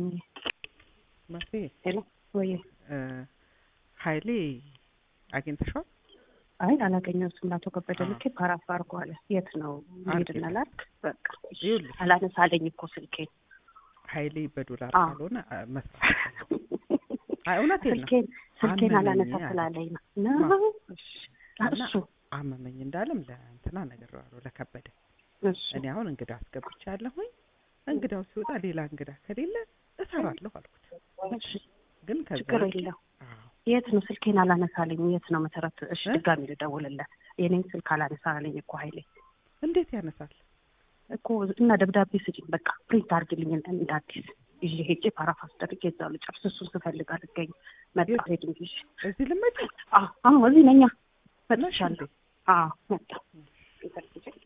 መሲ ሄሎ ወይ እ ሀይሌ አግኝተሽዋል? አይ አላገኘሁትም። ለአቶ ከበደ አዎ። ልኬ ፓራፍ አድርጓል። የት ነው ሄድና ላክ በቃ ይኸውልሽ አላነሳ አለኝ እኮ ስልኬን ሀይሌ በዶላር አዎ። ካልሆነ አ፣ መስራት አይ እውነቴን ነው ስልኬን ስልኬን አመመኝ አላነሳ አለ። ስላለኝ ነው ማ? ነው እሺ እና እሱ አመመኝ እንዳለም ለእንትና ነግሬዋለሁ ለከበደ እሱ እኔ አሁን እንግዳ አስገብቻለሁኝ እንግዳው ሲወጣ ሌላ እንግዳ ከሌለ እሰራለሁ አልኩት እሺ ግን ከዛ ችግር ውጪ- የለው አዎ የት ነው ስልኬን አላነሳለኝ የት ነው መሰረት እሺ እ? ድጋሚ ልደውልለት የኔን ስልክ አላነሳ አለኝ እኮ ሀይሌ እንዴት ያነሳል እኮ እና ደብዳቤ ስጭኝ በቃ ፕሪንት አድርግልኝ እንደ አዲስ ይዤ ሄጄ ፓራፍ አስደርጌ እዛው ልጨርስ እሱን ስፈልግ አልገኝ መጣ የት? ሄድ እንጂ እዚህ ልመጪ አዎ አሁን እዚህ ነኛ ነሽ መጥቻለሁ እንዴ? አዎ መጣ